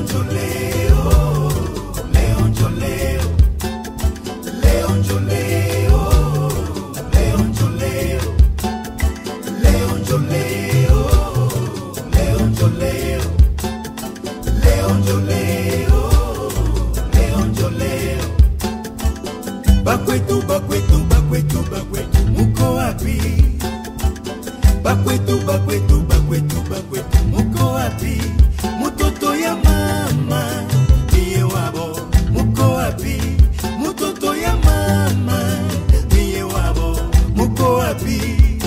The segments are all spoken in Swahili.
njo leo, leo njo leo, leo njo leo, leo njo leo, leo njo leo, leo njo leo, leo njo leo, leo njo leo. Bakwetu, bakwetu, bakwetu, bakwetu, muko wapi? Bakwetu, bakwetu, bakwetu, bakwetu, muko wapi? Mutoto ya mama niye wabo, muko wapi? Mutoto ya mama niye wabo, muko wapi?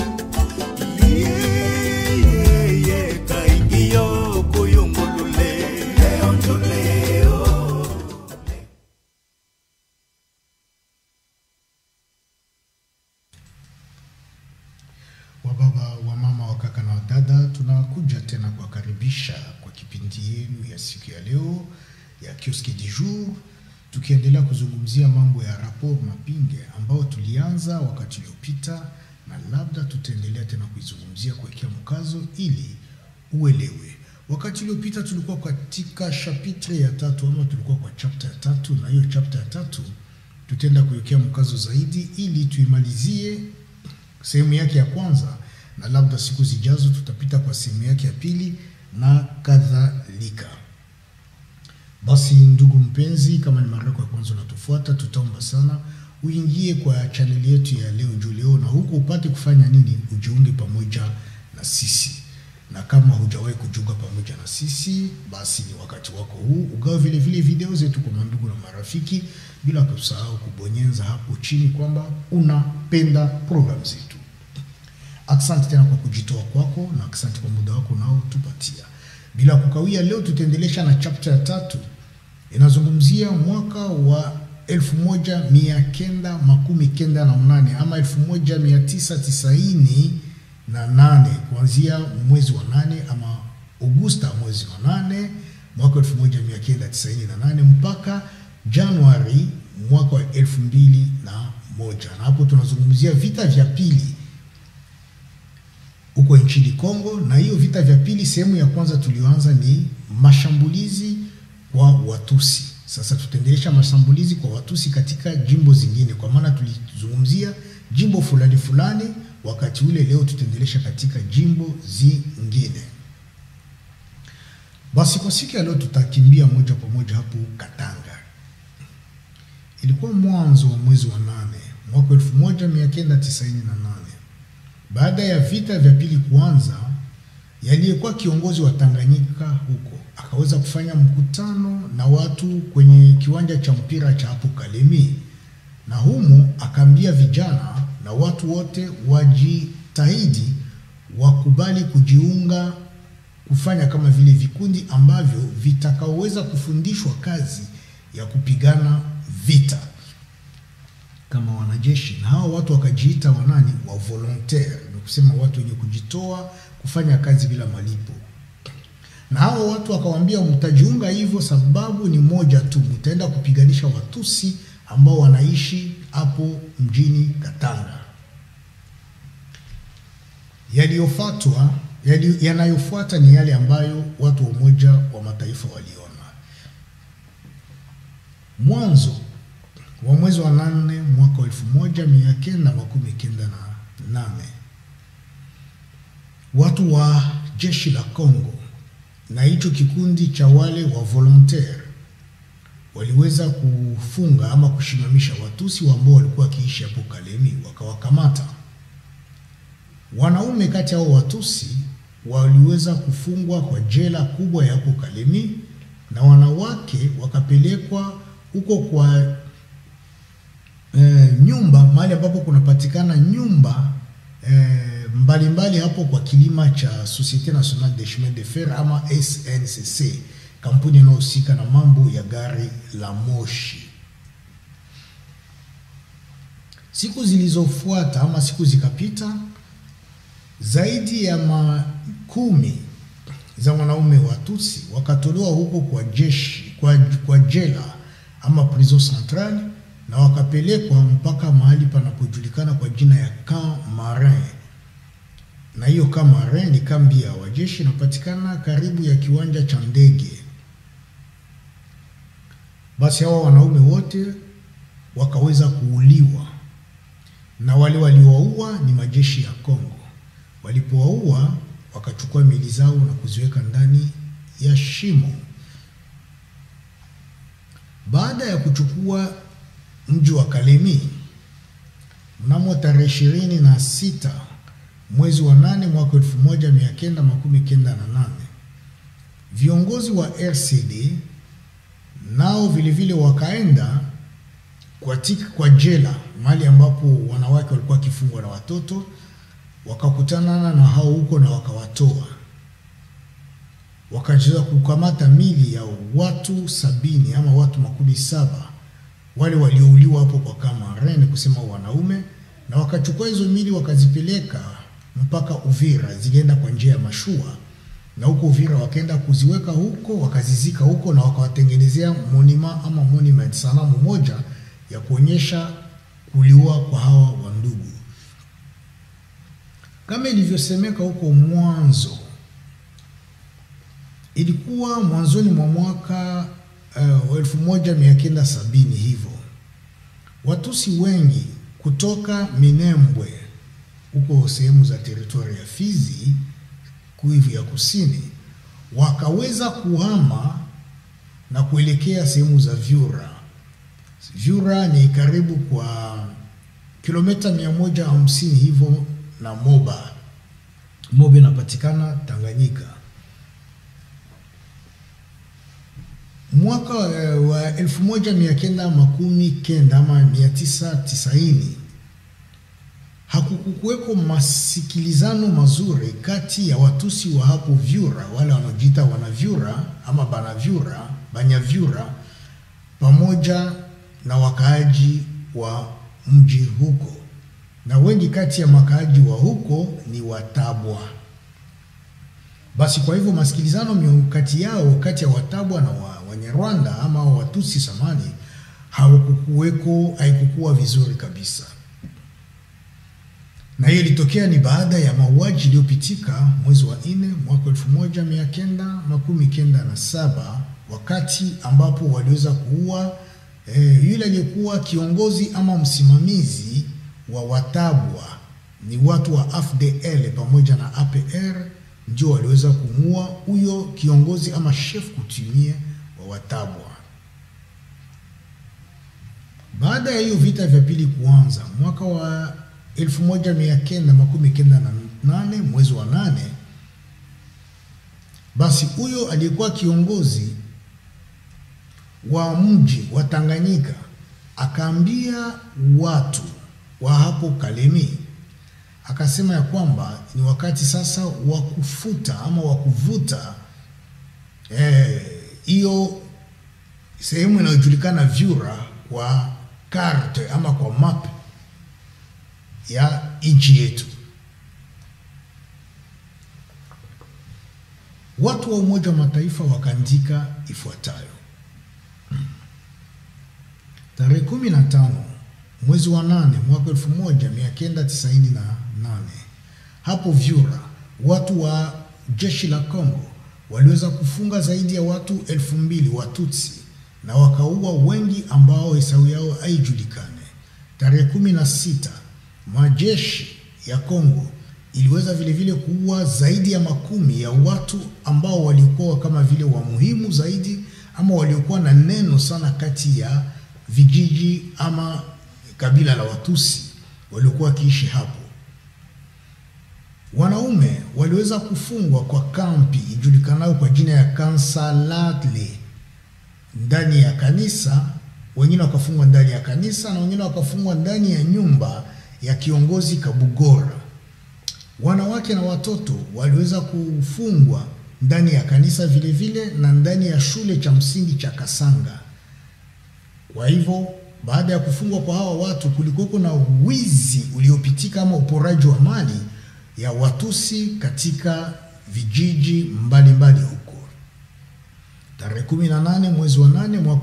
Yeah, yeah, yeah, kaingiyo kuyungulule, leo njo leo. Wababa, wa mama, wa kaka na wadada, tunakuja tena kuwakaribisha kwa kipindi yenu ya siku ya leo ya Kioski du Jour, tukiendelea kuzungumzia mambo ya rapport Mapinge ambao tulianza wakati uliopita, na labda tutaendelea tena kuizungumzia kuwekea mkazo ili uelewe. Wakati uliopita tulikuwa katika chapitre ya tatu ama tulikuwa kwa chapter ya tatu, na hiyo chapter ya tatu tutaenda kuwekea mkazo zaidi ili tuimalizie sehemu yake ya kwanza, na labda siku zijazo tutapita kwa sehemu yake ya pili na kadhalika. Basi ndugu mpenzi, kama ni mara yako ya kwanza unatufuata, tutaomba sana uingie kwa chaneli yetu ya leo njoo leo, na huku upate kufanya nini? Ujiunge pamoja na sisi, na kama hujawahi kujiunga pamoja na sisi, basi ni wakati wako huu ugawe vile vile video zetu kwa mandugu na marafiki, bila kusahau kubonyeza hapo chini kwamba unapenda program zetu. Asante tena kwa kujitoa kwako na asante kwa muda wako unaotupatia. Bila kukawia, leo tutaendelesha na chapter ya tatu, inazungumzia mwaka wa elfu moja mia kenda makumi kenda na mnane ama elfu moja mia tisa tisaini na nane kuanzia mwezi wa nane ama Augusta mwezi wa nane mwaka elfu moja mia kenda tisaini na nane mpaka Januari mwaka wa elfu mbili na moja na hapo tunazungumzia vita vya pili huko nchini Kongo. Na hiyo vita vya pili, sehemu ya kwanza tulioanza ni mashambulizi kwa Watusi. Sasa tutaendelesha mashambulizi kwa Watusi katika jimbo zingine, kwa maana tulizungumzia jimbo fulani fulani wakati ule. Leo tutaendelesha katika jimbo zingine. Basi kwa siku ya leo tutakimbia moja kwa moja hapo Katanga. Ilikuwa mwanzo wa mwezi wa nane mwaka elfu moja mia kenda tisaini na nane baada ya vita vya pili kuanza, yaliyekuwa kiongozi wa Tanganyika huko akaweza kufanya mkutano na watu kwenye kiwanja cha mpira cha hapo Kalemi, na humo akaambia vijana na watu wote wajitahidi wakubali kujiunga kufanya kama vile vikundi ambavyo vitakaoweza kufundishwa kazi ya kupigana vita kama wanajeshi, na hao watu wakajiita wanani wa volontaire, ni kusema watu wenye kujitoa kufanya kazi bila malipo. Na hao watu wakawaambia, mtajiunga hivyo sababu ni moja tu, mtaenda kupiganisha Watusi ambao wanaishi hapo mjini Katanga. Yaliyofuatwa yali, yanayofuata ni yale ambayo watu wa Umoja wa Mataifa waliona mwanzo wa mwezi wa nane mwaka wa elfu moja mia kenda makumi kenda na nane watu wa jeshi la Kongo na hicho kikundi cha wale wa volontaire waliweza kufunga ama kushimamisha Watusi ambao walikuwa wakiishi hapo Kalemi, wakawakamata wanaume kati yao Watusi waliweza kufungwa kwa jela kubwa ya hapo Kalemi, na wanawake wakapelekwa huko kwa e, nyumba mahali ambapo kunapatikana nyumba e, mbalimbali hapo kwa kilima cha Societe Nationale des Chemins de Fer ama SNCC, kampuni inayohusika na mambo ya gari la moshi. Siku zilizofuata ama siku zikapita, zaidi ya makumi za wanaume Watusi wakatolewa huko kwa jeshi kwa, kwa jela ama prison centrale na wakapelekwa mpaka mahali panapojulikana kwa jina ya Camp Marin, na hiyo Camp Marin ni kambi ya wajeshi inapatikana karibu ya kiwanja cha ndege Basi hawa wanaume wote wakaweza kuuliwa, na wale waliowaua ni majeshi ya Kongo. Walipowaua wakachukua miili zao na kuziweka ndani ya shimo. Baada ya kuchukua mji wa Kalemi mnamo tarehe ishirini na sita mwezi wa nane mwaka elfu moja mia kenda makumi kenda na nane viongozi wa RCD nao vilevile wakaenda kwa, tika, kwa jela mahali ambapo wanawake walikuwa wakifungwa na watoto, wakakutana na hao huko na wakawatoa, wakaweza kukamata mili ya watu sabini ama watu makumi saba wale waliouliwa hapo kwa Kamaren, kusema wanaume, na wakachukua hizo mili wakazipeleka mpaka Uvira, zilienda kwa njia ya mashua na huko Uvira wakaenda kuziweka huko, wakazizika huko na wakawatengenezea monima ama monument, sanamu moja ya kuonyesha kuliwa kwa hawa wandugu. Kama ilivyosemeka huko mwanzo, ilikuwa mwanzoni mwa mwaka uh, elfu moja mia kenda sabini hivyo, Watusi wengi kutoka Minembwe huko sehemu za teritoria ya Fizi Kivu ya kusini wakaweza kuhama na kuelekea sehemu za Vyura. Vyura ni karibu kwa kilomita mia moja hamsini hivyo na Moba. Moba inapatikana Tanganyika. Mwaka wa elfu moja mia kenda makumi kenda ama mia tisa tisaini hakukuweko masikilizano mazuri kati ya Watusi wa hapo Vyura, wale wanaojiita wanavyura ama banavyura, banyavyura, pamoja na wakaaji wa mji huko, na wengi kati ya makaaji wa huko ni Watabwa. Basi kwa hivyo masikilizano kati yao kati ya Watabwa na wa, Wanyarwanda ama Watusi samani hawakukuweko, haikukuwa vizuri kabisa na hiyo ilitokea ni baada ya mauaji iliyopitika mwezi wa nne mwaka elfu moja mia kenda makumi kenda na saba wakati ambapo waliweza kuua e, yule aliyekuwa kiongozi ama msimamizi wa Watabwa ni watu wa AFDL pamoja na APR ndio waliweza kumuua huyo kiongozi ama chef coutumier wa Watabwa. Baada ya hiyo vita vya pili kuanza mwaka wa elfu moja mia kenda makumi kenda na nane mwezi wa nane, basi huyo aliyekuwa kiongozi wa mji wa Tanganyika akaambia watu wa hapo Kalemi, akasema ya kwamba ni wakati sasa wa kufuta ama wa kuvuta hiyo eh, sehemu inayojulikana Vyura kwa karte ama kwa map ya nchi yetu. Watu wa Umoja wa Mataifa wakaandika ifuatayo: tarehe kumi na tano mwezi wa nane mwaka elfu moja mia kenda tisaini na nane hapo Vyura, watu wa jeshi la Kongo waliweza kufunga zaidi ya watu elfu mbili Watutsi na wakaua wengi ambao hesabu yao haijulikane. Tarehe kumi na sita majeshi ya Kongo iliweza vile vile kuua zaidi ya makumi ya watu ambao walikuwa kama vile wa muhimu zaidi ama waliokuwa na neno sana kati ya vijiji ama kabila la Watusi waliokuwa wakiishi hapo. Wanaume waliweza kufungwa kwa kampi ijulikanayo kwa jina ya Kansalatle ndani ya kanisa, wengine wakafungwa ndani ya kanisa na wengine wakafungwa ndani ya nyumba ya kiongozi Kabugora. Wanawake na watoto waliweza kufungwa ndani ya kanisa vile vile na ndani ya shule cha msingi cha Kasanga. Kwa hivyo baada ya kufungwa kwa hawa watu, kulikuwa na wizi uliopitika ama uporaji wa mali ya Watusi katika vijiji mbalimbali mbali huko. Tarehe 18 mwezi wa 8 mwaka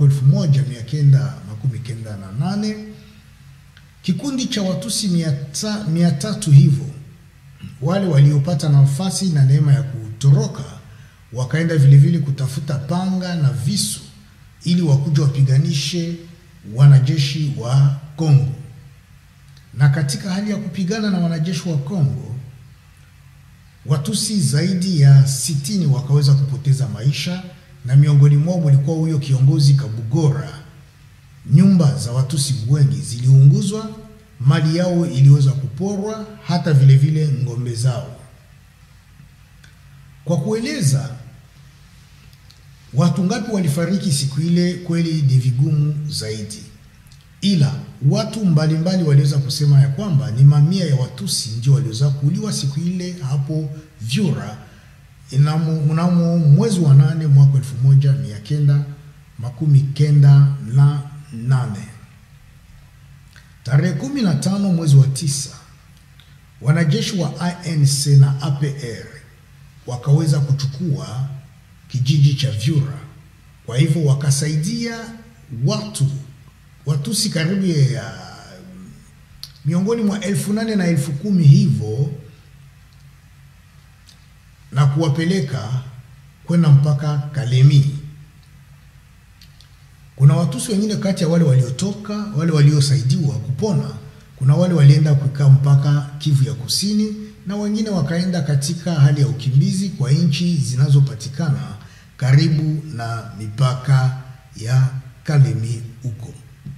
1998 kikundi cha Watusi mia tatu hivyo wale waliopata nafasi na neema ya kutoroka wakaenda vilevile kutafuta panga na visu ili wakuja wapiganishe wanajeshi wa Kongo. Na katika hali ya kupigana na wanajeshi wa Kongo, Watusi zaidi ya sitini wakaweza kupoteza maisha, na miongoni mwao mulikuwa huyo kiongozi Kabugora. Nyumba za Watusi wengi ziliunguzwa, mali yao iliweza kuporwa, hata vile vile ng'ombe zao. Kwa kueleza watu ngapi walifariki siku ile, kweli ni vigumu zaidi, ila watu mbalimbali waliweza kusema ya kwamba ni mamia ya Watusi ndio waliweza kuuliwa siku ile hapo Vyura inamo- mnamo mwezi wa nane mwaka elfu moja mia kenda makumi kenda na nane. Tarehe kumi na tano mwezi wa tisa wanajeshi wa ANC na APR wakaweza kuchukua kijiji cha Vyura. Kwa hivyo wakasaidia watu Watusi karibu ya miongoni mwa elfu nane na elfu kumi hivyo na kuwapeleka kwenda mpaka Kalemi. Kuna Watusi wengine kati ya wale waliotoka, wale waliosaidiwa kupona, kuna wale walienda kukaa mpaka Kivu ya Kusini na wengine wakaenda katika hali ya ukimbizi kwa nchi zinazopatikana karibu na mipaka ya Kalemi huko.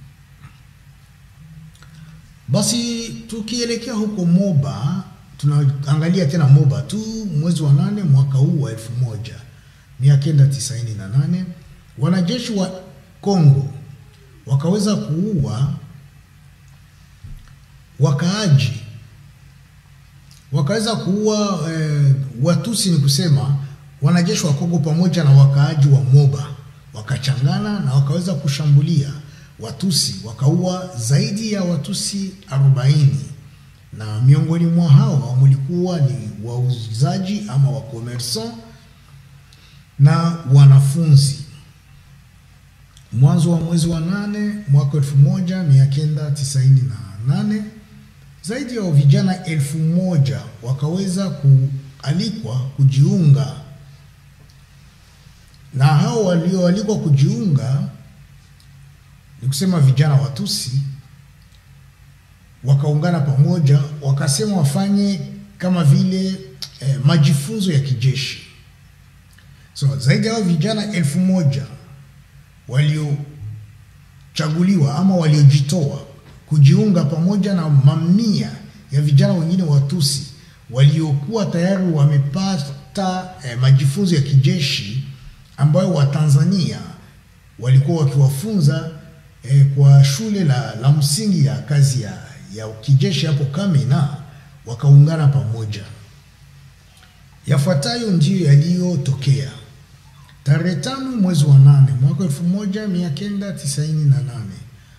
Basi tukielekea huko Moba, tunaangalia tena Moba tu, mwezi wa nane mwaka huu wa elfu moja mia kenda tisaini na nane wanajeshi wa Kongo wakaweza kuua wakaaji, wakaweza kuua eh, Watusi, ni kusema wanajeshi wa Kongo pamoja na wakaaji wa Moba wakachangana na wakaweza kushambulia Watusi, wakaua zaidi ya Watusi 40 na miongoni mwa hawa mulikuwa ni wauzaji ama wakomersan na wanafunzi. Mwanzo wa mwezi wa nane mwaka elfu moja mia kenda tisaini na nane zaidi ya vijana elfu moja wakaweza kualikwa kujiunga, na hao walioalikwa kujiunga ni kusema vijana Watusi wakaungana pamoja, wakasema wafanye kama vile eh, majifunzo ya kijeshi. So zaidi ya hao vijana elfu moja waliochaguliwa ama waliojitoa kujiunga pamoja na mamia ya vijana wengine Watusi waliokuwa tayari wamepata eh, majifunzo ya kijeshi ambayo Watanzania walikuwa wakiwafunza eh, kwa shule la, la msingi ya kazi ya, ya kijeshi hapo Kamina, wakaungana pamoja. Yafuatayo ndiyo yaliyotokea tarehe tano mwezi wa nane mwaka elfu moja mia kenda tisaini na nane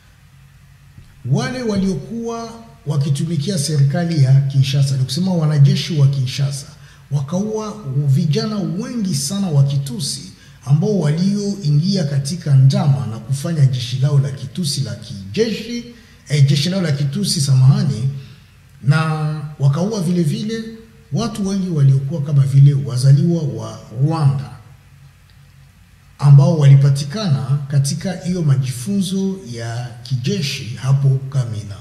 wale waliokuwa wakitumikia serikali ya Kinshasa, ni kusema wanajeshi wa Kinshasa, wakaua vijana wengi sana wa Kitusi ambao walioingia katika njama na kufanya jeshi lao la Kitusi la kijeshi eh, jeshi lao la Kitusi samahani, na wakaua vile vile watu wengi waliokuwa kama vile wazaliwa wa Rwanda ambao walipatikana katika hiyo majifunzo ya kijeshi hapo Kamina.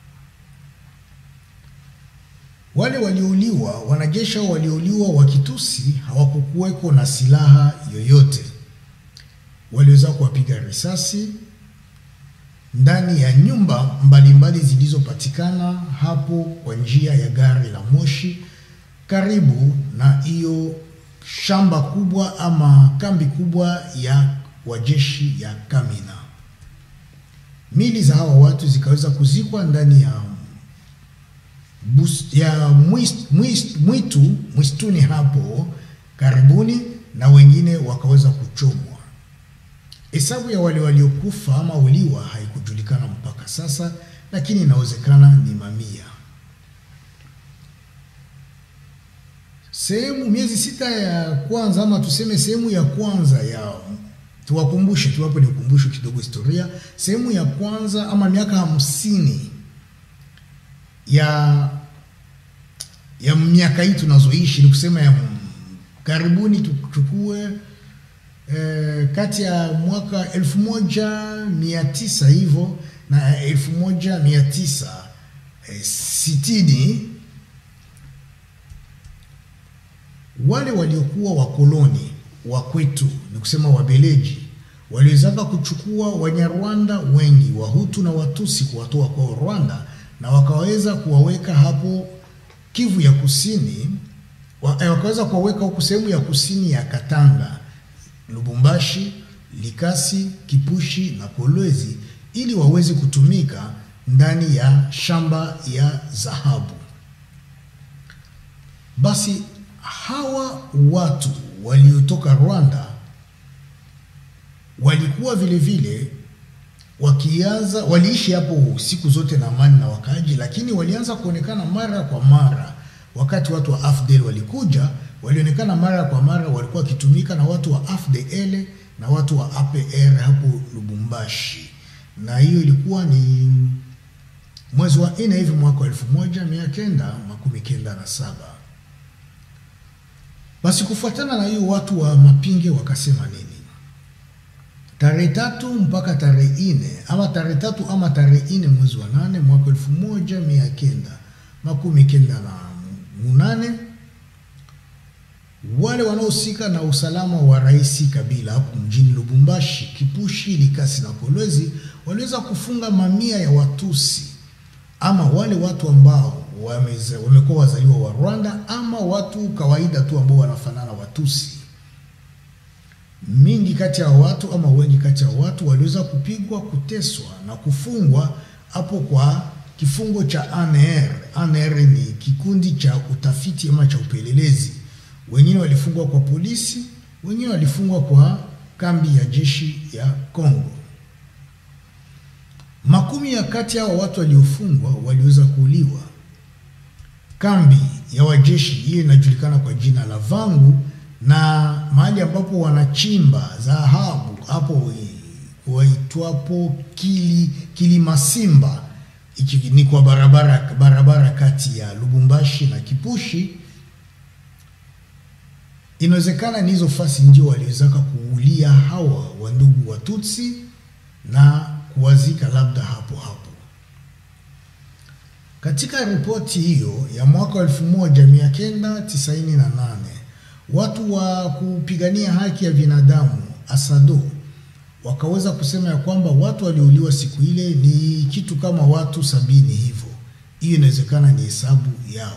Wale waliouliwa, wanajeshi hao waliouliwa wa Kitusi hawakukuweko na silaha yoyote, waliweza kuwapiga risasi ndani ya nyumba mbalimbali zilizopatikana hapo kwa njia ya gari la moshi karibu na hiyo shamba kubwa ama kambi kubwa ya wajeshi ya Kamina. Mili za hawa watu zikaweza kuzikwa ndani ya bus, ya mwist, mwist, mwitu mwistuni hapo karibuni, na wengine wakaweza kuchomwa. Hesabu ya wale waliokufa ama uliwa haikujulikana mpaka sasa, lakini inawezekana ni mamia. Sehemu miezi sita ya kwanza ama tuseme sehemu ya kwanza ya tuwakumbushe tu hapo, ni ukumbusho kidogo historia. Sehemu ya kwanza ama miaka hamsini ya ya miaka hii tunazoishi, ni kusema ya karibuni, tuchukue eh, kati ya mwaka 1900 hivyo na 1960 wale waliokuwa wakoloni wa kwetu, ni kusema Wabeleji, waliwezaka kuchukua Wanyarwanda wengi Wahutu na Watusi kuwatoa kwao Rwanda na wakaweza kuwaweka hapo Kivu ya kusini wa, eh, wakaweza kuwaweka huku sehemu ya kusini ya Katanga, Lubumbashi, Likasi, Kipushi na Kolwezi ili waweze kutumika ndani ya shamba ya dhahabu. Basi hawa watu waliotoka Rwanda walikuwa vile vile wakianza, waliishi hapo siku zote na amani na wakaaji, lakini walianza kuonekana mara kwa mara wakati watu wa AFDL walikuja, walionekana mara kwa mara walikuwa wakitumika na watu wa AFDL na watu wa APR hapo Lubumbashi, na hiyo ilikuwa ni mwezi wa nne hivi mwaka wa elfu moja mia kenda makumi kenda na saba. Basi kufuatana na hiyo watu wa Mapinge wakasema nini? Tarehe tatu mpaka tarehe nne ama tarehe tatu ama tarehe nne mwezi wa nane mwaka elfu moja mia kenda makumi kenda na munane wale wanaohusika na usalama wa Rais Kabila hapo mjini Lubumbashi, Kipushi, Likasi na Kolwezi waliweza kufunga mamia ya Watusi ama wale watu ambao wameze- wamekuwa wazaliwa wa Rwanda ama watu kawaida tu ambao wanafanana Watusi. Mingi kati ya watu ama wengi kati ya watu waliweza kupigwa, kuteswa na kufungwa hapo kwa kifungo cha ANR. ANR ni kikundi cha utafiti ama cha upelelezi. Wengine walifungwa kwa polisi, wengine walifungwa kwa kambi ya jeshi ya Kongo. Makumi ya kati ya hao watu waliofungwa waliweza kuuliwa. Kambi ya wajeshi hiyo inajulikana kwa jina la Vangu, na mahali ambapo wanachimba dhahabu hapo waitwapo Kili Kilimasimba, iki ni kwa barabara barabara kati ya Lubumbashi na Kipushi. Inawezekana ni hizo fasi ndio waliwezaka kuulia hawa wandugu Watutsi na kuwazika labda hapo hapo. Katika ripoti hiyo ya mwaka wa 1998 watu wa kupigania haki ya binadamu ASADO wakaweza kusema ya kwamba watu waliouliwa siku ile ni kitu kama watu sabini hivyo. Hiyo inawezekana ni hesabu yao.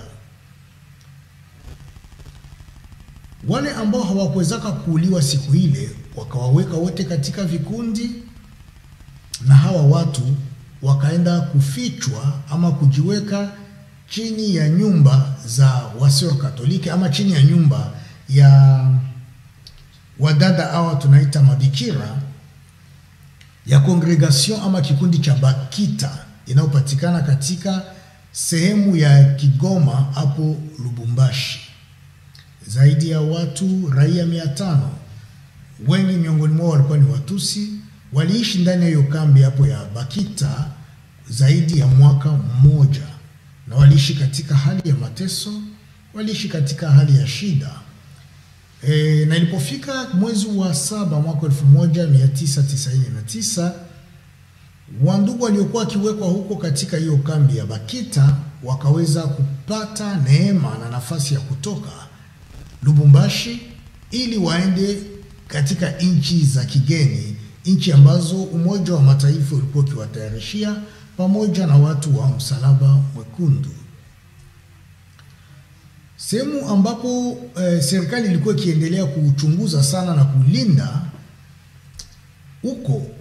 Wale ambao hawakuwezaka kuuliwa siku ile wakawaweka wote katika vikundi, na hawa watu wakaenda kufichwa ama kujiweka chini ya nyumba za wasio Katoliki ama chini ya nyumba ya wadada hawa tunaita mabikira ya congregation ama kikundi cha Bakita inayopatikana katika sehemu ya Kigoma hapo Lubumbashi. Zaidi ya watu raia mia tano, wengi miongoni mwao walikuwa ni Watusi, waliishi ndani ya hiyo kambi hapo ya Bakita zaidi ya mwaka mmoja, na waliishi katika hali ya mateso, waliishi katika hali ya shida. E, na ilipofika mwezi wa saba mwaka 1999 wandugu waliokuwa wakiwekwa huko katika hiyo kambi ya Bakita wakaweza kupata neema na nafasi ya kutoka Lubumbashi ili waende katika nchi za kigeni, nchi ambazo Umoja wa Mataifa ulikuwa ukiwatayarishia pamoja na watu wa Msalaba Mwekundu sehemu ambapo eh, serikali ilikuwa ikiendelea kuchunguza sana na kulinda huko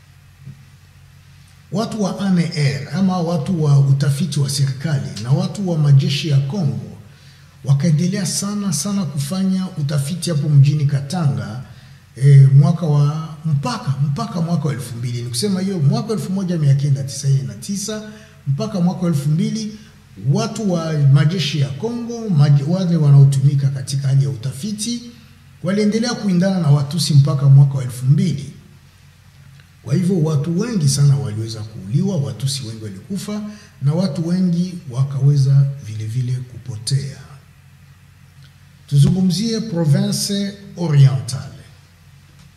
watu wa ANR ama watu wa utafiti wa serikali na watu wa majeshi ya Kongo wakaendelea sana sana kufanya utafiti hapo mjini Katanga eh, mwaka wa mpaka mpaka mwaka wa elfu mbili ni kusema hiyo mwaka elfu moja mia kenda tisaini na tisa mpaka mwaka wa elfu mbili watu wa majeshi ya Kongo maj, wale wanaotumika katika hali ya utafiti waliendelea kuindana na Watusi mpaka mwaka wa elfu mbili. Kwa hivyo watu wengi sana waliweza kuuliwa, Watusi wengi walikufa na watu wengi wakaweza vile vile kupotea. Tuzungumzie province orientale.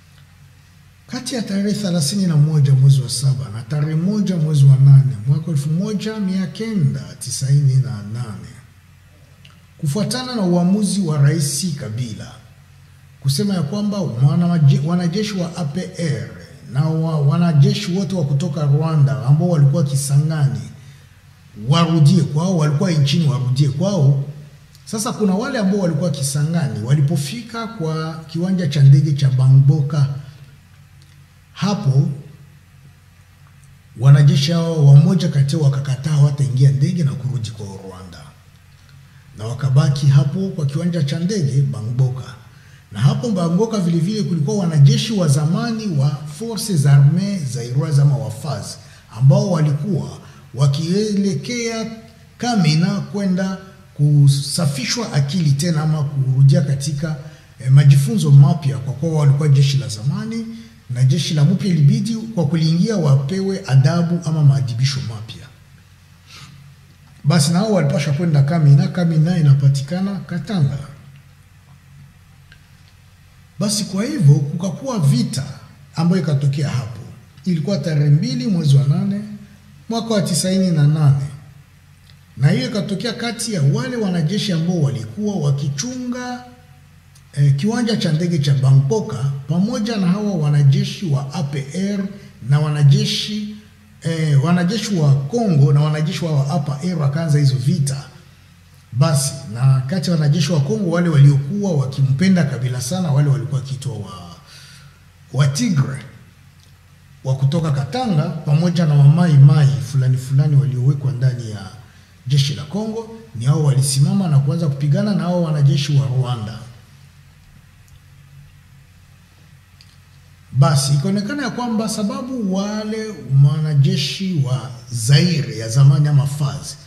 kati ya tarehe thelathini na moja mwezi wa saba na tarehe moja mwezi wa nane mwaka elfu moja mia kenda tisaini na nane kufuatana na uamuzi wa Rais Kabila kusema ya kwamba wanajeshi wa APR na wa, wanajeshi wote wa kutoka Rwanda ambao walikuwa Kisangani warudie kwao, walikuwa nchini warudie kwao. Sasa kuna wale ambao walikuwa Kisangani, walipofika kwa kiwanja cha ndege cha Bangboka, hapo wanajeshi hao wamoja kati yao wakakataa wataingia ndege na kurudi kwa Rwanda, na wakabaki hapo kwa kiwanja cha ndege Bangboka na hapo Bangboka vile vile kulikuwa wanajeshi wa zamani wa Forces Armees Zairoise ama wafaz ambao walikuwa wakielekea Kamina kwenda kusafishwa akili tena ama kurudia katika eh, majifunzo mapya, kwa kuwa walikuwa jeshi la zamani na jeshi la mpya ilibidi kwa kuliingia wapewe adabu ama maadibisho mapya. Basi nao walipasha kwenda Kamina. Kamina inapatikana Katanga. Basi kwa hivyo kukakuwa vita ambayo ikatokea hapo. Ilikuwa tarehe mbili mwezi wa nane mwaka wa tisaini na nane na hiyo ikatokea kati ya wale wanajeshi ambao walikuwa wakichunga eh, kiwanja cha ndege cha Bangboka pamoja na hawa wanajeshi wa APR na wanajeshi eh, wanajeshi wa Kongo na wanajeshi wa APR wakaanza hizo vita basi na kati ya wanajeshi wa Kongo wale waliokuwa wakimpenda Kabila sana, wale walikuwa wakiitwa wa, wa Tigre wa kutoka Katanga pamoja na wamai mai fulani fulani waliowekwa ndani ya jeshi la Kongo, ni hao walisimama na kuanza kupigana na hao wanajeshi wa Rwanda. Basi ikaonekana ya kwamba sababu wale wanajeshi wa Zaire ya zamani ama FARC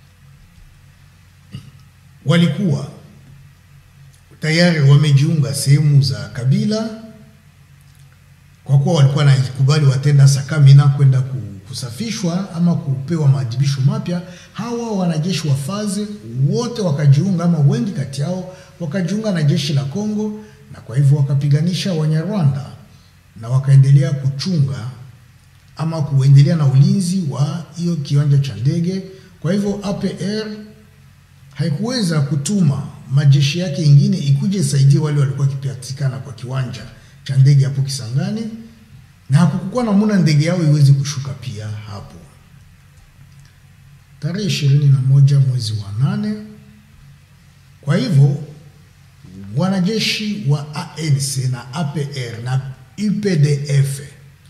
walikuwa tayari wamejiunga sehemu za Kabila, kwa kuwa walikuwa nakubali watenda Sakamina kwenda kusafishwa ama kupewa maadhibisho mapya. Hawa wanajeshi wa FARC wote wakajiunga, ama wengi kati yao wakajiunga na jeshi la Kongo, na kwa hivyo wakapiganisha Wanyarwanda na wakaendelea kuchunga ama kuendelea na ulinzi wa hiyo kiwanja cha ndege. Kwa hivyo APR haikuweza kutuma majeshi yake ingine ikuje isaidie wale walikuwa wakipatikana kwa kiwanja cha ndege hapo Kisangani, na hakukuwa namuna ndege yao iweze kushuka pia hapo. Tarehe ishirini na moja mwezi wa nane, kwa hivyo wanajeshi wa ANC na APR na UPDF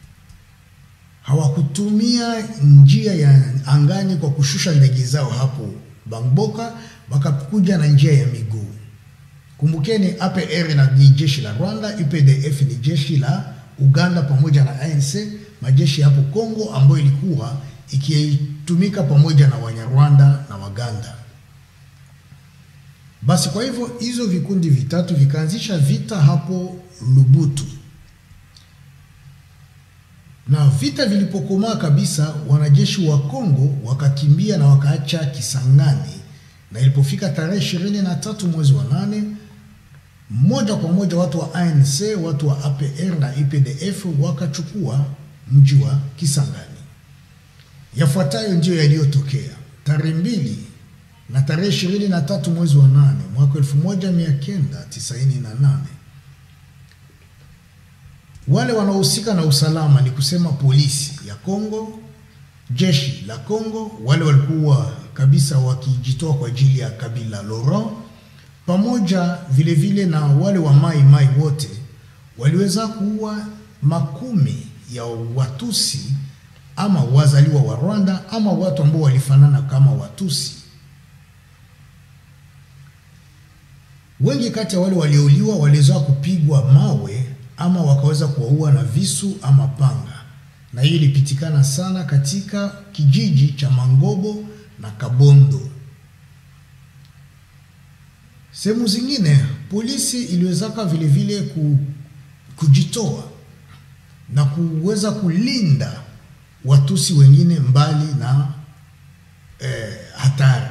hawakutumia njia ya angani kwa kushusha ndege zao hapo Bangboka, wakakuja na njia ya miguu. Kumbukeni, APR na ni jeshi la Rwanda, UPDF ni jeshi la Uganda pamoja na ANC, majeshi hapo Kongo ambayo ilikuwa ikitumika pamoja na Wanyarwanda na Waganda. Basi kwa hivyo hizo vikundi vitatu vikaanzisha vita hapo Lubutu, na vita vilipokomaa kabisa, wanajeshi wa Kongo wakakimbia na wakaacha Kisangani, na ilipofika tarehe ishirini na tatu mwezi wa nane, moja kwa moja watu wa ANC, watu wa APR na UPDF wakachukua mji wa Kisangani. Yafuatayo ndiyo yaliyotokea tarehe mbili na tarehe ishirini na tatu mwezi wa nane mwaka elfu moja mia kenda tisaini na nane wale wanaohusika na usalama ni kusema polisi ya Kongo, jeshi la Kongo, wale walikuwa kabisa wakijitoa kwa ajili ya Kabila Laurent, pamoja vile vile na wale wa Mai Mai wote waliweza kuua makumi ya Watusi ama wazaliwa wa Rwanda ama watu ambao walifanana kama Watusi. Wengi kati ya wale waliouliwa waliweza kupigwa mawe ama wakaweza kuwaua na visu ama panga, na hiyo ilipitikana sana katika kijiji cha Mangobo na Kabondo. Sehemu zingine polisi iliwezaka vile vile ku, kujitoa na kuweza kulinda Watusi wengine mbali na eh, hatari.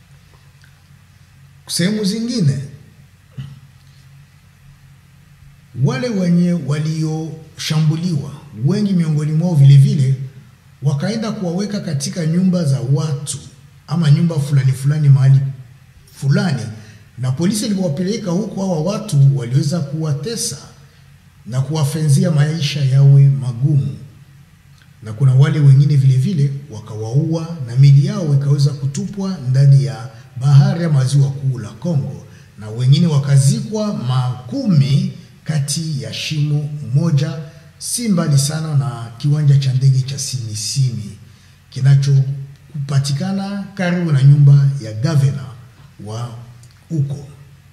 Sehemu zingine wale wenye walioshambuliwa wengi miongoni mwao vile vile wakaenda kuwaweka katika nyumba za watu ama nyumba fulani fulani mahali fulani, na polisi ilipowapeleka huko, hawa watu waliweza kuwatesa na kuwafenzia maisha yawe magumu, na kuna wale wengine vile vile wakawaua na mili yao ikaweza kutupwa ndani ya bahari ya maziwa kuu la Kongo, na wengine wakazikwa makumi kati ya shimo moja, si mbali sana na kiwanja cha ndege cha Simisimi kinachopatikana karibu na nyumba ya gavana wa huko.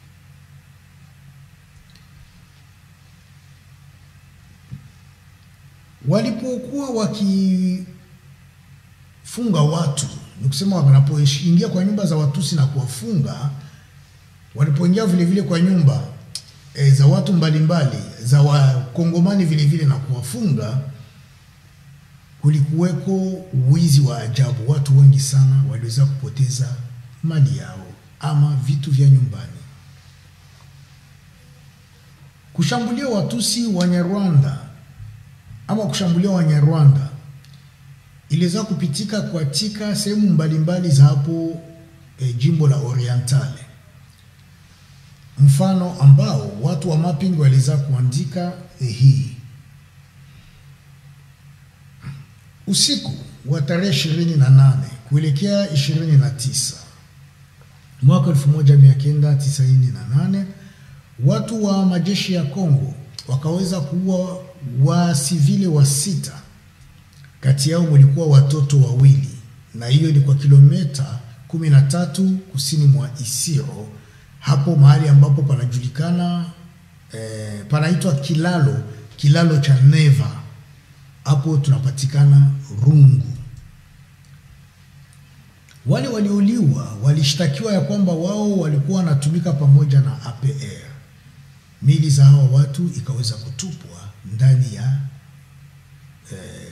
Walipokuwa wakifunga watu, ni kusema wanapoingia kwa nyumba za Watusi na kuwafunga, walipoingia vile vile kwa nyumba e, za watu mbalimbali mbali, za Wakongomani vile vile na kuwafunga, kulikuweko wizi wa ajabu. Watu wengi sana waliweza kupoteza mali yao ama vitu vya nyumbani. Kushambulia Watusi Wanyarwanda ama kushambulia Wanyarwanda iliweza kupitika katika sehemu mbalimbali za hapo e, jimbo la Orientale, mfano ambao watu wa mapping waliweza kuandika e, hii usiku wa tarehe ishirini na nane kuelekea ishirini na tisa mwaka elfu moja mia kenda tisaini na nane watu wa majeshi ya Kongo wakaweza kuua wasivile wa sita, kati yao walikuwa watoto wawili, na hiyo ni kwa kilomita kumi na tatu kusini mwa Isiro, hapo mahali ambapo panajulikana eh, panaitwa kilalo kilalo cha Neva, hapo tunapatikana Rungu. Wale waliouliwa walishtakiwa ya kwamba wao walikuwa wanatumika pamoja na APR. Mili za hawa watu ikaweza kutupwa ndani ya eh,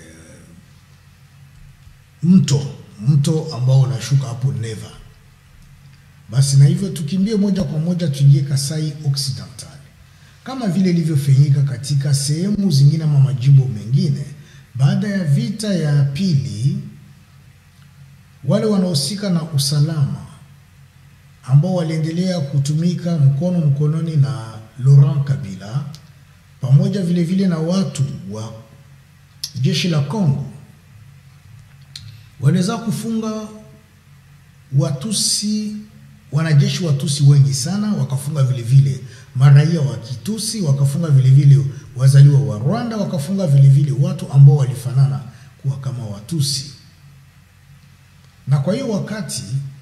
mto mto ambao unashuka hapo Neva. Basi na hivyo tukimbie moja kwa moja tuingie Kasai Occidental, kama vile ilivyofanyika katika sehemu zingine ama majimbo mengine. Baada ya vita ya pili, wale wanaohusika na usalama ambao waliendelea kutumika mkono mkononi na Laurent Kabila pamoja vile vile na watu wa jeshi la Kongo waliweza kufunga Watusi, wanajeshi Watusi wengi sana, wakafunga vile vile maraia wa Kitusi, wakafunga vile vile wazaliwa wa Rwanda, wakafunga vile vile watu ambao walifanana kuwa kama Watusi. Na kwa hiyo wakati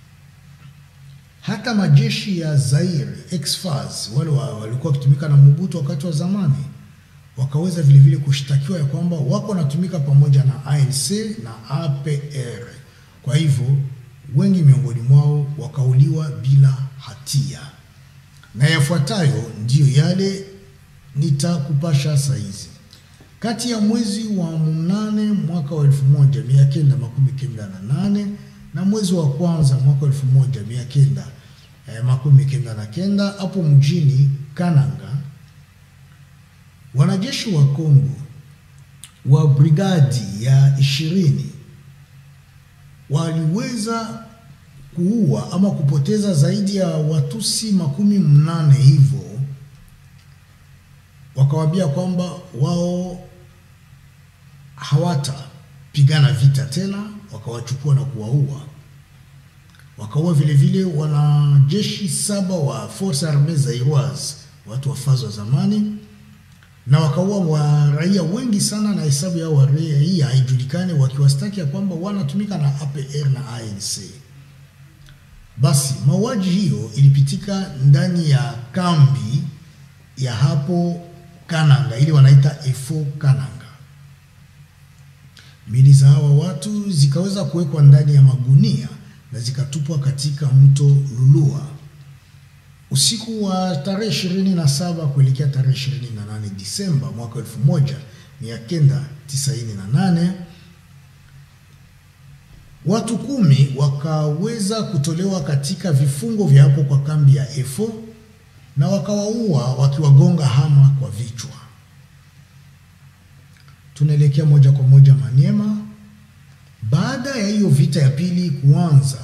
hata majeshi ya Zaire ex-FARC wale walikuwa wakitumika na Mobutu wakati wa zamani wakaweza vile vile kushtakiwa ya kwamba wako wanatumika pamoja na ANC na APR. Kwa hivyo wengi miongoni mwao wakauliwa bila hatia, na yafuatayo ndiyo yale nitakupasha saizi. Kati ya mwezi wa mnane mwaka wa elfu moja mia kenda makumi kenda na nane na mwezi wa kwanza mwaka elfu moja mia kenda eh, makumi kenda na kenda hapo mjini Kananga, wanajeshi wa Kongo wa brigadi ya ishirini waliweza kuua ama kupoteza zaidi ya Watusi makumi mnane hivyo, wakawaambia kwamba wao hawatapigana vita tena, wakawachukua na kuwaua. Wakaua vile vile wanajeshi saba wa Force Armee Zairoise, watu wa fazo wa zamani, na wakaua wa raia wengi sana, na hesabu yao wa raia hii haijulikani, wakiwastaki ya kwamba wanatumika na APR na ANC. Basi mauaji hiyo ilipitika ndani ya kambi ya hapo Kananga, ili wanaita Efo Kananga. Mili za hawa watu zikaweza kuwekwa ndani ya magunia na zikatupwa katika mto Lulua usiku wa tarehe ishirini na saba kuelekea tarehe ishirini na nane Disemba mwaka elfu moja mia kenda tisaini na nane. Watu kumi wakaweza kutolewa katika vifungo vya hapo kwa kambi ya Efo na wakawaua wakiwagonga hama kwa vichwa. Tunaelekea moja kwa moja Maniema. Baada ya hiyo vita ya pili kuanza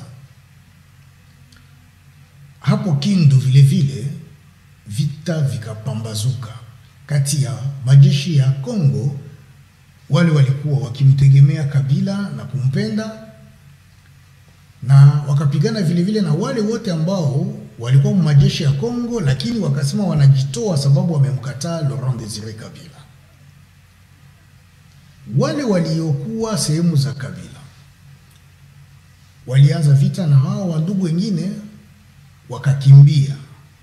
hapo Kindu, vile vile vita vikapambazuka kati ya majeshi ya Kongo, wale walikuwa wakimtegemea Kabila na kumpenda, na wakapigana vile vile na wale wote ambao walikuwa majeshi ya Kongo, lakini wakasema wanajitoa sababu wamemkataa Laurent Desire Kabila. Wale waliokuwa sehemu za Kabila walianza vita na hao wandugu wengine wakakimbia,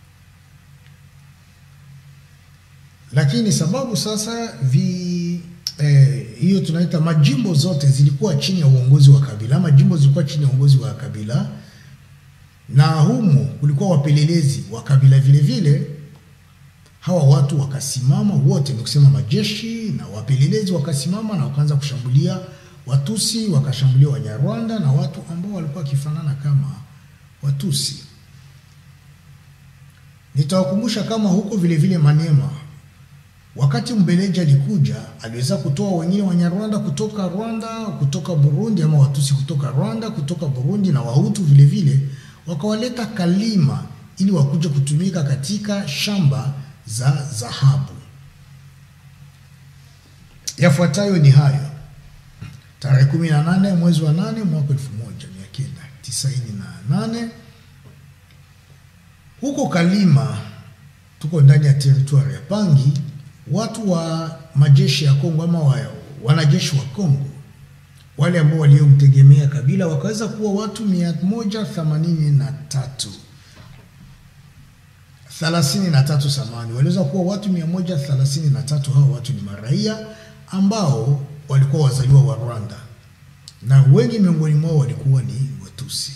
lakini sababu sasa vi eh, hiyo tunaita majimbo zote zilikuwa chini ya uongozi wa Kabila, ama jimbo zilikuwa chini ya uongozi wa Kabila, na humo kulikuwa wapelelezi wa Kabila vile vile. Hawa watu wakasimama wote, ni kusema majeshi na wapelelezi wakasimama na wakaanza kushambulia Watusi, wakashambulia Wanyarwanda na watu ambao walikuwa wakifanana kama Watusi. Nitawakumbusha kama huko vile vile Maniema, wakati Mbeleji alikuja, aliweza kutoa wengine Wanyarwanda kutoka Rwanda, kutoka Burundi, ama Watusi kutoka Rwanda, kutoka Burundi na Wahutu vile vile, wakawaleta Kalima ili wakuje kutumika katika shamba za dhahabu. Yafuatayo ni hayo. Tarehe 18 mwezi wa 8 mwaka 1998 huko Kalima, tuko ndani ya teritwari ya Pangi, watu wa majeshi ya Kongo ama wa, wanajeshi wa Kongo wale ambao waliomtegemea Kabila wakaweza kuwa watu 183 33 samani, waliweza kuwa watu 133. Hao watu ni maraia ambao walikuwa wazaliwa wa Rwanda na wengi miongoni mwao walikuwa ni Watusi.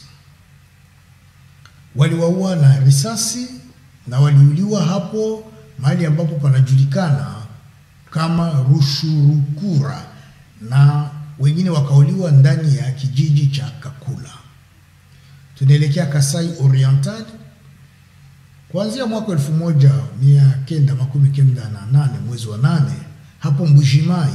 Waliwaua na risasi na waliuliwa hapo mahali ambapo panajulikana kama Rushurukura, na wengine wakauliwa ndani ya kijiji cha Kakula. Tunaelekea Kasai Oriental. Kuanzia mwaka elfu moja mia kenda makumi kenda na nane mwezi wa nane hapo Mbujimai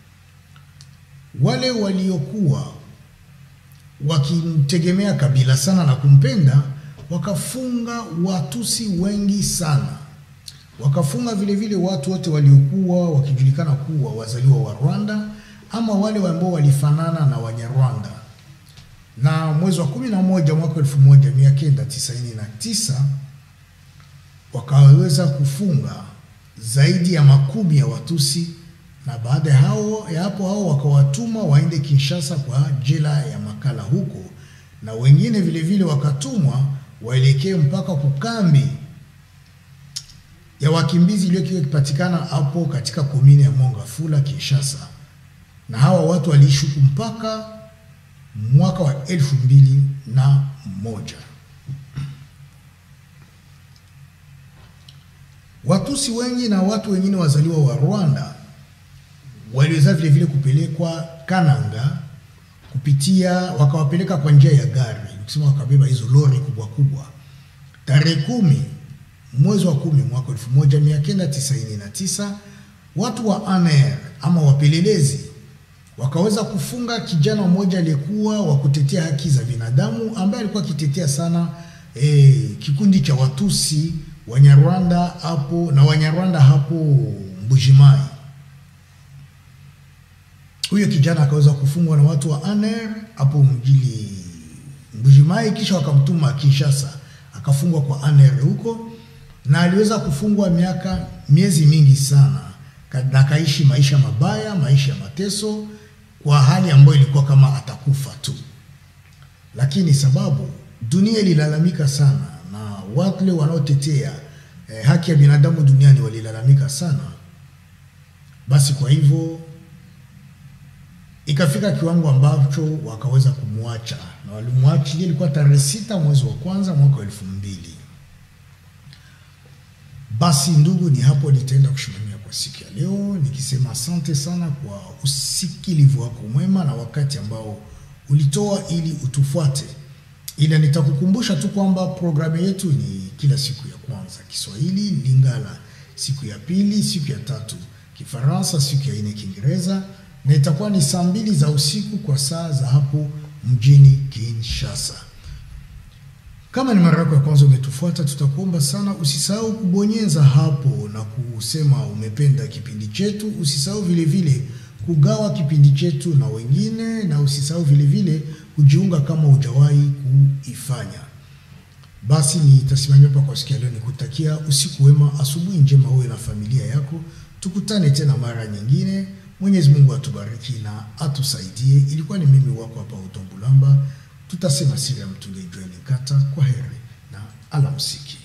wale waliokuwa wakimtegemea Kabila sana na kumpenda wakafunga Watusi wengi sana, wakafunga vile vile watu wote waliokuwa wakijulikana kuwa wazaliwa wa Rwanda ama wale ambao walifanana na Wanyarwanda. Na mwezi wa kumi na moja mwaka elfu moja mia kenda tisaini na tisa wakaweza kufunga zaidi ya makumi ya Watusi na baada ya hao ya hapo hao wakawatuma waende Kinshasa kwa jela ya Makala huko, na wengine vile vile wakatumwa waelekee mpaka kukambi ya wakimbizi iliyokuwa ikipatikana hapo katika komini ya Mongafula Kinshasa, na hawa watu waliishi huku mpaka mwaka wa elfu mbili na moja. Watusi wengi na watu wengine wazaliwa wa Rwanda waliweza vile vile kupelekwa Kananga kupitia, wakawapeleka kwa njia ya gari, nikisema wakabeba hizo lori kubwa kubwa. Tarehe kumi mwezi wa kumi mwaka elfu moja mia kenda tisaini na tisa watu wa ANR ama wapelelezi wakaweza kufunga kijana mmoja aliyekuwa wa kutetea haki za binadamu ambaye alikuwa akitetea sana eh, kikundi cha Watusi Wanyarwanda hapo na Wanyarwanda hapo Mbujimai. Huyo kijana akaweza kufungwa na watu wa ANR hapo mjini Mbujimai, kisha wakamtuma Kinshasa, akafungwa kwa ANR huko, na aliweza kufungwa miaka miezi mingi sana, na akaishi maisha mabaya, maisha ya mateso, kwa hali ambayo ilikuwa kama atakufa tu. Lakini sababu dunia ililalamika sana na wale wanaotetea eh, haki ya binadamu duniani walilalamika sana, basi kwa hivyo ikafika kiwango ambacho wakaweza kumwacha na walimwachilia, ilikuwa tarehe sita mwezi wa kwanza mwaka wa elfu mbili. Basi ndugu, ni hapo nitaenda kushimamia kwa siku ya leo, nikisema asante sana kwa usikilivu wako mwema na wakati ambao ulitoa ili utufuate. ila nitakukumbusha tu kwamba programu yetu ni kila siku ya kwanza Kiswahili, Lingala siku ya pili, siku ya tatu Kifaransa, siku ya nne Kiingereza, na itakuwa ni saa mbili za usiku kwa saa za hapo mjini Kinshasa. Kama ni mara yako ya kwanza umetufuata, tutakuomba sana usisahau kubonyeza hapo na kusema umependa kipindi chetu. Usisahau vile vile kugawa kipindi chetu na wengine, na usisahau vile vile kujiunga kama hujawahi kuifanya. Basi nitasimamia hapa kwa siku ya leo, nikutakia usiku wema, asubuhi njema wewe na familia yako. Tukutane tena mara nyingine. Mwenyezi Mungu atubariki na atusaidie. Ilikuwa ni mimi wako hapa Utombulamba, tutasema siri ya mtunge Joel Nkata. Kwa heri na alamsiki.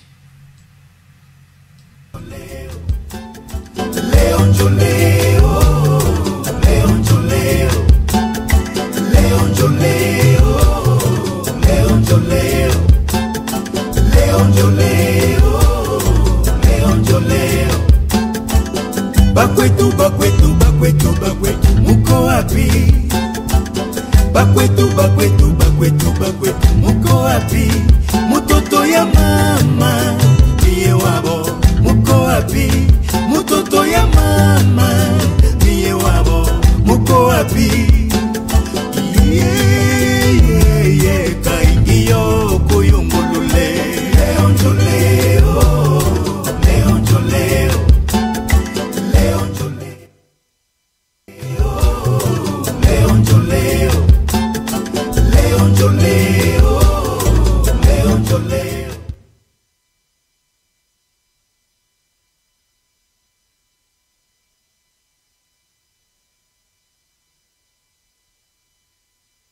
Leo njo leo, leo njo leo, leo njo leo, leo njo leo, leo njo leo, leo njo leo. Bakwetu, bakwetu, bakwetu, bakwetu, muko wapi? Bakwetu, bakwetu, bakwetu, bakwetu, muko wapi? Mutoto ya mama, niye wabo, muko wapi? Mutoto ya mama